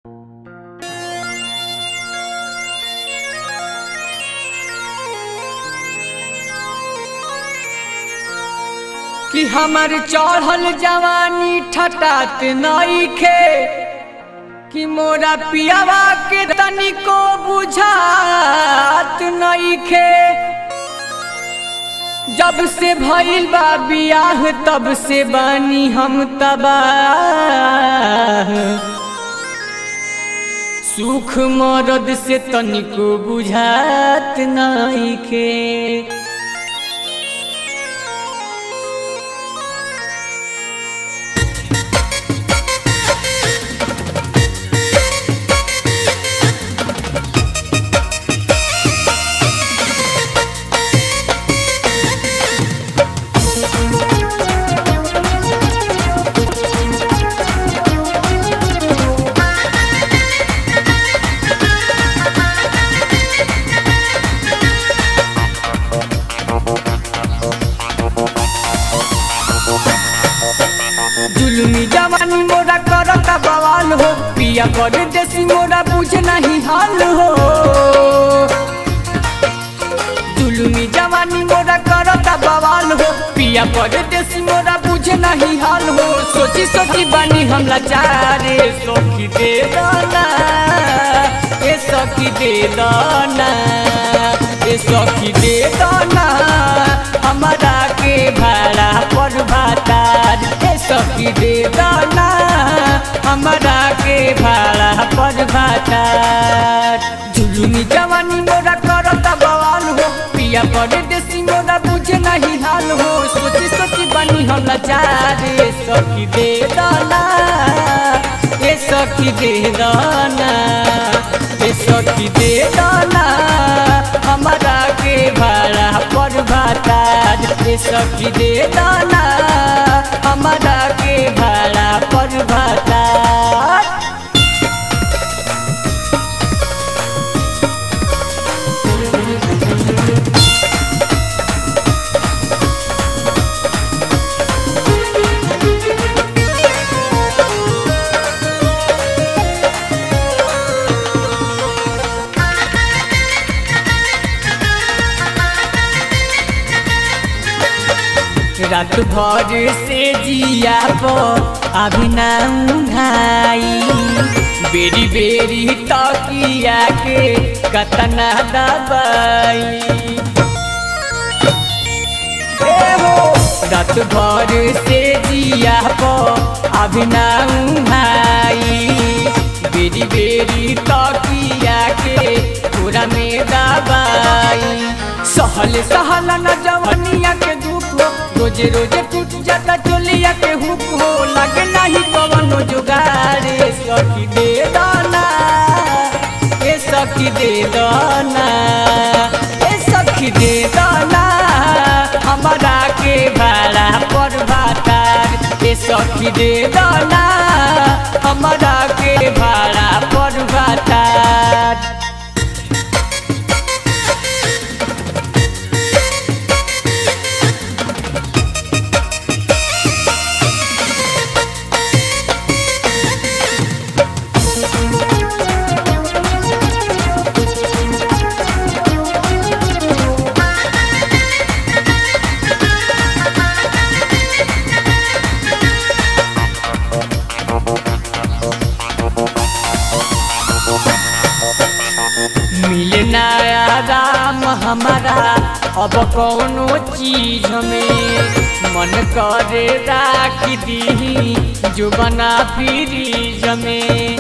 कि हमर चढ़ल जवानी ठटात नइखे कि मोरा पियावा के तनिको बुझात नइखे जब से भइल बा बियाह तब से बानी हम तबाह सुख मरद से तनिको बुझात नइखे जुलमी जवानी मोरा करता बवाल हो पिया कर देसी मोरा बुझ नहीं हाल हो जुलमी जवानी मोरा करता बवाल हो पिया कर देसी मोरा बुझ नहीं हाल हो सोची सोची बानी हम लाचारे सखी दे दाना ए सखी दे दाना ए सखी दे दाना हमारा के भाड़ा पर भातार ए सखी दे दाना हमारा के भाड़ा पर भातार जुलुमी जवानी मोरा करता बवाल हो पिया पर देसी मोरा बुझे नहीं हाल हो सोची सोची बनी हम लाचार ए सखी दे दाना ए सखी दे दाना ए सखी दे दाना हमारा के भाड़ा पर भातार ए सखी दे दाना हमारा के भाड़ा पर भातार रात भर से जिया पो अभी ना उघाई बेरी बेरी तकिया के कतना दबाई ए हो रात भर से जिया पो अभी ना उघाई बेरी बेरी तकिया के पूरा में दबाई सहल सहल न जवनिया के दुख हो रोजे रोजे टूट जाता चोलिया के हुक हो लगे नहीं कवनो जुगारे सखी दे दाना ए सखी दे दाना ए सखी दे दाना हमारा के भाड़ा पर भातार ए सखी दे दाना हमारा के भाड़ा पर भातार मिलना आराम हमारा अब कौनो चीज में मन करे राख दी जो बना फ्रीज में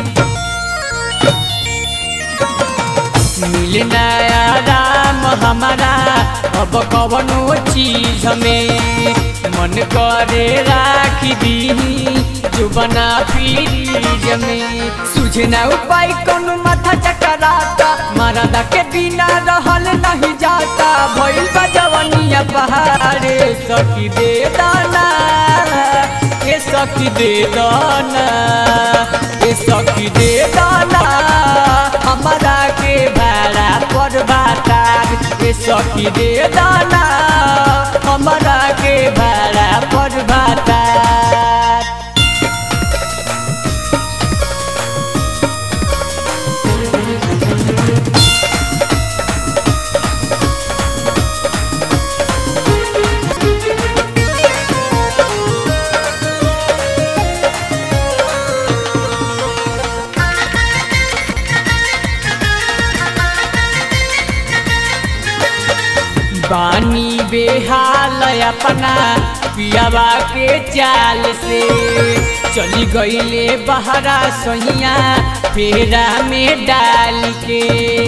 मिलना आराम हमारा अब कौनो चीज में मन करे राख दी जो बना फ्रीज में सुझना उपाय कोनो माथा चकराता मरदा के बिना रहल नहीं जाता भइल बा जवनिया पहाड़े सखी दे दाना ए सखी दे दाना ए सखी दे दाना हमारा के भाड़ा पर भातार ए सखी दे दाना हमारा के भाड़ा पर भातार बेहाल अपना पियावा के चाल से चली गईले बहरा सहिया फेरा में डाल के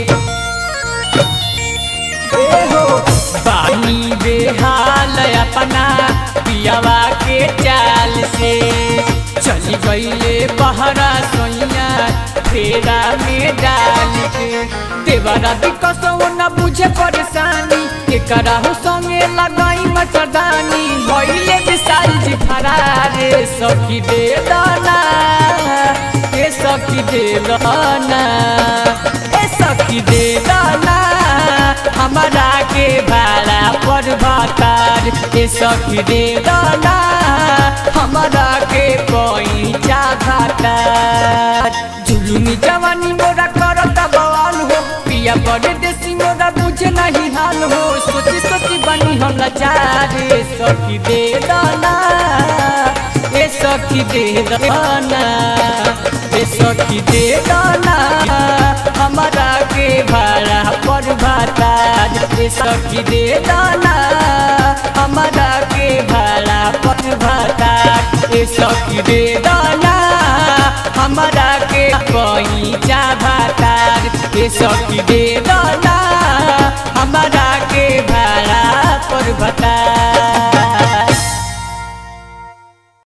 ए हो बानी बेहाल अपना पियावा के चाल से चली गईले बहरा सोइया फेरा में डाल के देवरा दिकसो न बुझे परेशानी के कराहु संगे लगाई मचरदानी भइले विशाल जी फरारे सखी दे दाना ए सखी दे दाना ए सखी दे दाना हमारा के भाड़ा पर भातार ए सखी दे दाना हमारा के पैसा भातार जुलुमी जवानी मोरा करता बवाल हो पिया बड़े देसी मोरा बुझे नहीं हाल हो सोची सोची बनी हम लाचार ए सखी दे दाना ए सखी दे दाना ए सखी दे दाना हमारा के भाड़ा पर भातार ए सखी दे दाना हमारा के भाड़ा पर भातार ए सखी दे दाना हमारा के पैसा भातार ए सखी दे दाना हमारा के भाड़ा पर भातार